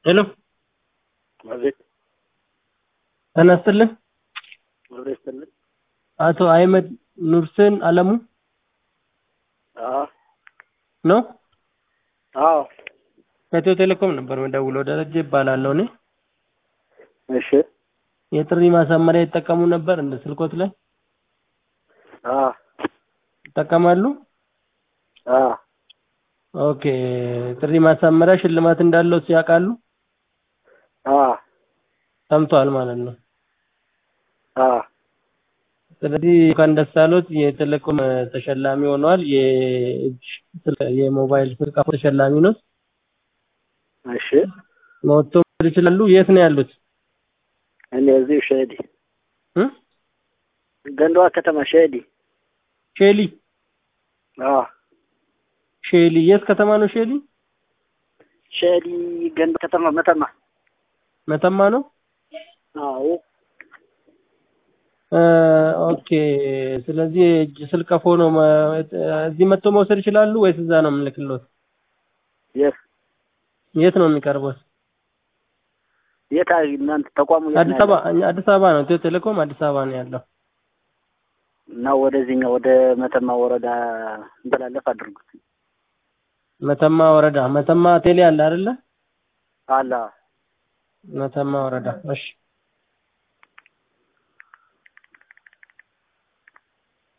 ሄሎ አቤት ጤና ይስጥልኝ። አብሬ ስትልን አቶ አህመድ ኑርሴን አለሙ አዎ ነው? አዎ ከኢትዮ ቴሌኮም ነበር የምደውለው። ደረጀ ይባላለሁ እኔ። እሺ የጥሪ ማሳመሪያ ይጠቀሙ ነበር እንደ ስልኮት ላይ አዎ ይጠቀማሉ? አዎ ኦኬ። ጥሪ ማሳመሪያ ሽልማት እንዳለው ሲያውቃሉ? አዎ ሰምቷል ማለት ነው። አዎ ስለዚህ እንኳን ደስ አሎት የቴሌኮም ተሸላሚ ሆነዋል። የእጅ ስልክ የሞባይል ስልክ አሁን ተሸላሚ ነው። እሺ መጥቶ መውሰድ ይችላሉ። የት ነው ያሉት? እኔ እዚሁ ሸዲ እ? ገንዳዋ ከተማ ሸዲ ሼሊ አዎ ሼሊ የት ከተማ ነው ሼሊ? ሸዲ ገንዳ ከተማ መተማ መተማ ነው። አዎ እ፣ ኦኬ። ስለዚህ የእጅ ስልክ ቀፎ ነው መ- እዚህ መጥቶ መውሰድ ይችላሉ ወይስ እዛ ነው የምንልክሎት? የት የት ነው የሚቀርቡት? የት አይ እናንተ ተቋሙ የት ነው አዲስ አበባ ያለው? እኛ አዲስ አበባ ነው። ኢትዮ ቴሌኮም አዲስ አበባ ነው ያለው። እና ወደዚህኛው ወደ መተማ ወረዳ እንተላለፍ አድርጉት መተማ ወረዳ መተማ ቴሌ አለ አይደለ? አላ መተማ ወረዳ። እሺ